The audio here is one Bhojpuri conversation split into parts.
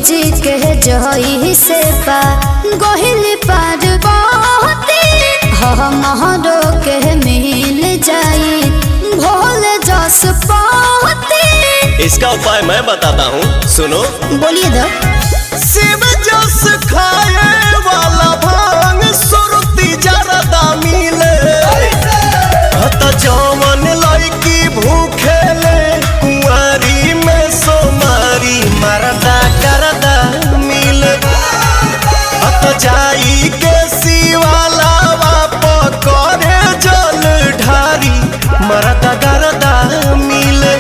जी के जही से पा गोहिल पार बहुती हमरो के मिल जाई भोल जस पाती इसका उपाय मैं बताता हूँ सुनो बोलिए दो शिव जस खाए वाला भांग सुरती जरदा मिले हत जवन लड़की भूखेले कुंवारी में सोमारी मरदा करदा मिले हत जाई के शिवाला बाप करे जल ढारी मरदा करदा मिले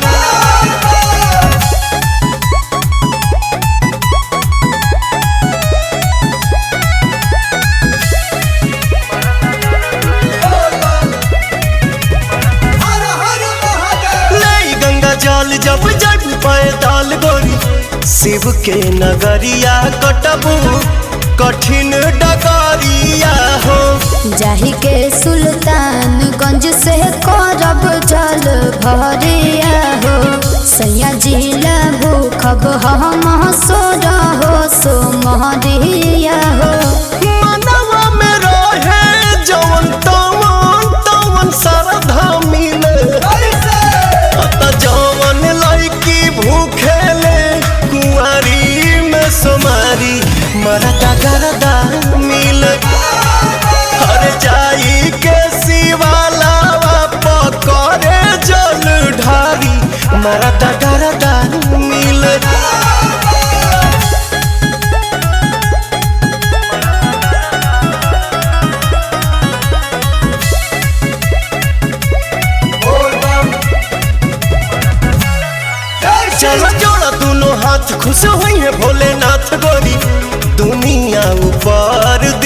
ले गंगा जल जब जग पैदल गोरी शिव के नगरिया कटबू कठिन डगरिया हो जाही के सुल्तानगंज से करब जल भरिया हो सैया जिला भूखब हम सोर हो सो महरिया हो मनवा में रहे जवन तवन तवन श्रद्धा मिले अत जवन लड़की भूखेले कुंवारी में सोमारी मरदा गरदा मिले हर जाई के शिवाला पकड़े जल ढारी मरदा गरदा मिले चल जोड़ा दोनों हाथ खुश हुई है भोलेनाथ गोरी दुनिया ऊपर